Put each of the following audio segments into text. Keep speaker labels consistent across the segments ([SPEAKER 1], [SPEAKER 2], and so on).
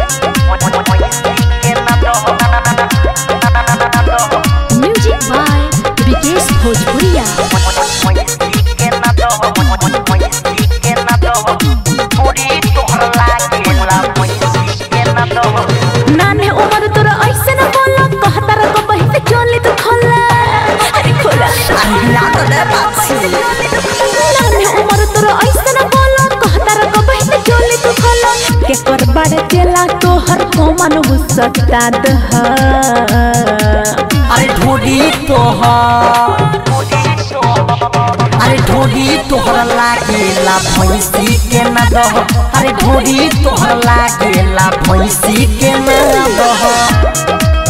[SPEAKER 1] Music by Vikesh भोजपुरिया नाने उमर तोरा ऐसे न बोला कहता रको बहित चोली तो खोला अरे खोला नाने उमर तोरा ऐसे न बोला कहता रको बहित चोली तो खोला के कर बाड़े केला तो हर को मन हुसता दह
[SPEAKER 2] अरे ढोडी तोहर अरे ढोडी तोहर लागेला भैंसी के न दह अरे ढोडी तोहर लागेला भैंसी के न दह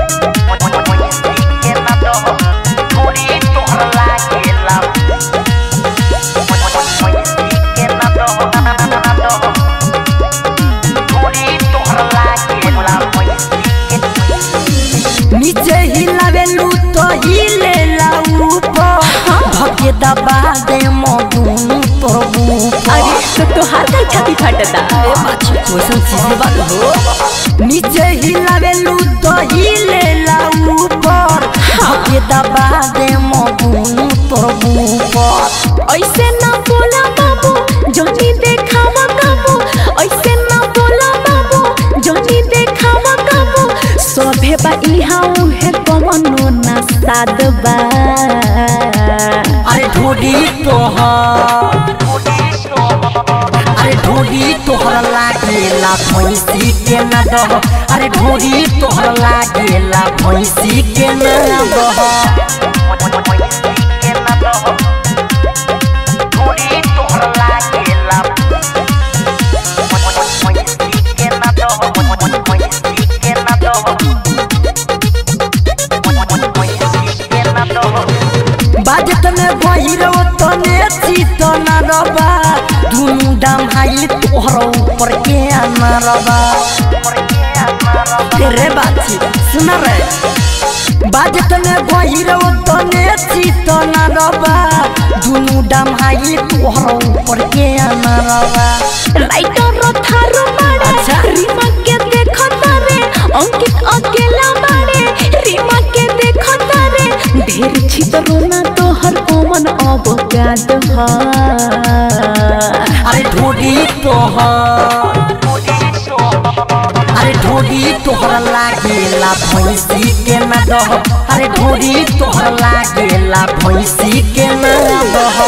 [SPEAKER 2] नीचे हिलावेलू तो हिलेला ऊपर धके दबा दे मधुनु तोर ऊपर
[SPEAKER 1] अरे तो तोहार का छाती फटता
[SPEAKER 2] अरे बाछी क्वेश्चन चीज बात हो नीचे हिलावेलू तो हिलेला ऊपर धके दबा दे मधुनु तोर ऊपर
[SPEAKER 1] ऐसे ना बोला बाबू जोनी देखावा काबू ऐसे ना बोला बाबू जोनी देखावा काबू सोभे बा इहा उहे कमनो ना सादबा
[SPEAKER 2] अरे ढोडी तोहर अरे ढोडी तोहर लागेला भैंसी के न दह अरे ढोडी तोहर लागेला भैंसी के न दह बाजत में भैरव तने चित न रबा दुनु दाम हाइल तोहर ऊपर के न रबा रे बाची सुन रे बाजत में भैरव तने चित न रबा दुनु दाम हाइल तोहर ऊपर के न रबा
[SPEAKER 1] राइटर थारो मारे
[SPEAKER 2] अच्छा।
[SPEAKER 1] रीमा के देखो तारे अंकित अकेला मारे रीमा के देखो तारे ढेर छितरो ना तो हर कोमन अवगाद हा
[SPEAKER 2] अरे ढोडी तोहर अरे ढोडी तोहर लागेला भैंसी के न दह अरे ढोडी तोहर लागेला भैंसी के न दह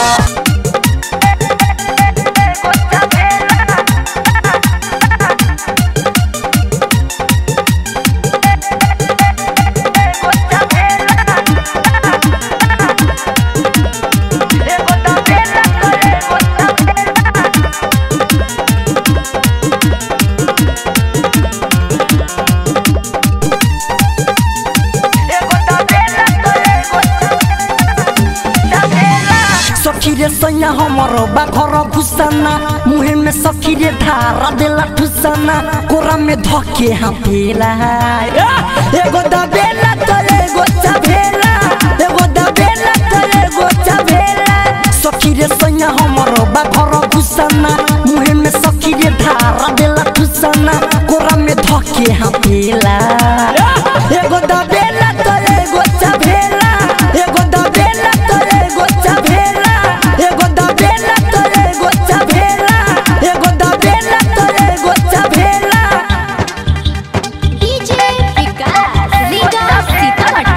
[SPEAKER 2] सखी रे सैया हमर बाघर भुसना मुहे में सखी रे धारा देला ठुसना कोरा में धके हाथेला एगो दबेला तो एगो चभेला एगो दबेला तो एगो चभेला सखी रे सैया हमर बाघर भुसना मुहे में सखी रे धारा देला ठुसना कोरा में धके हाथेला एगो दबेला तो एगो चभेला एगो दबेला तो एगो चभेला एगो दबेला तो एगो चभेला एगो दबेला तो एगो चभेला
[SPEAKER 1] डीजे विकास रीगा सीतामढ़ी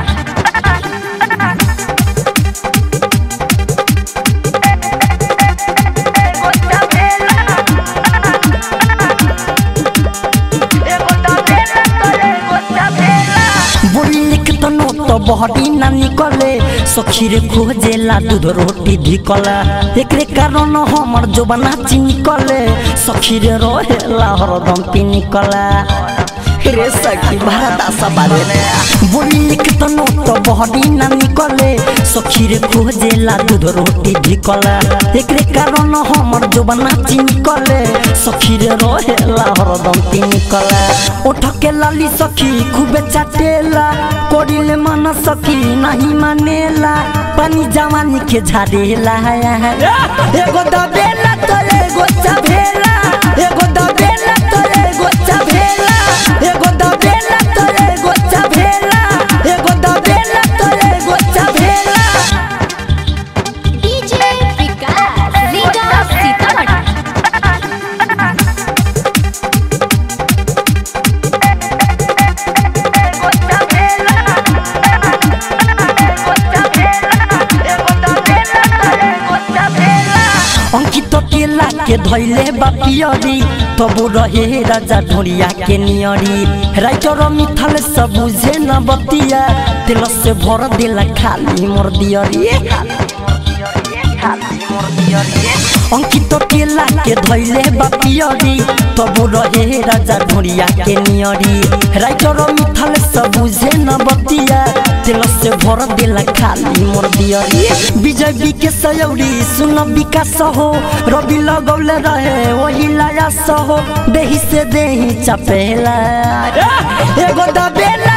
[SPEAKER 2] बोली के तो नो तो बहरी ना निकले सखी रे खोजेला दूध रोटी धिकला एकरे कारण हमर जोबना चिनिकले सखी रे रहेला हरदम पिनिकला रे सखी भारत बारे बोली के तो नो तो बहरी ना निकले सखी रे खोजेला दूध रोटी धिकला एकरे कारण हमर जोबना चिनिकले सखी रे रहेला हरदम पिनिकला उठ के लाली सखी खूबे चाटेला कोडिले मन सखी नहीं मानेला पानी जवानी के झाड़ेला एगो दबेला तो एगो चभेला एगो दबेला तो एगो चभेला के धैले बापियरी तबु रहे राजा ढोरिया के नियरी राइटर मिथल सब बुझे न बतिया तेल से भर दिला खाली मोर दियरी अंकित केला के धैले बापियरी तबु रहे राजा ढोरिया के नियरी राइटर मिथल सब बुझे न बतिया तेल से भर दिला खाली मोर दियरी विजय बी के सयौरी सुन विकास हो रवि लगौले रहे वही लाया सहो देही से देही चपेला एगो दबेला